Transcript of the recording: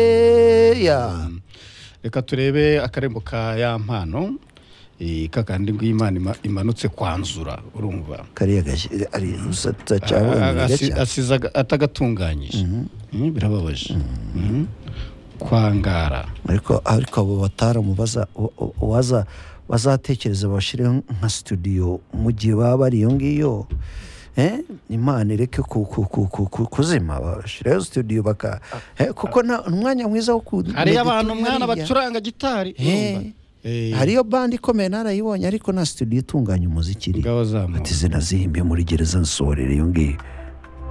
heya reka turebe akarembo ka ya mpano eh, kakandi ngo imana ima- imanutse kwanzura urumva kariya gashyi ari usatsa cyangwa A- umuriro asi- cyane asize aga- atagatunganyije Mm, birababaje Mhm. kwangara ariko ariko abo bataramubaza waza bazatekereza bashyire nka studio mu gihe baba bari iyo ngiyo Eh, imana ireke ku- ku- ku- ku- ku- kuzima bashireho studio baka Eh, kuko nta- umwanya mwiza wo ku hari meditation abantu mwana hariya. bacuranga gitari urumva? Eh, Eh, hariyo bandi ikomeye narayibonye ariko na studio itunganya umuziki iri ngaho zamuka ati zina zihimbe muri gereza nsorera iyo ngiyo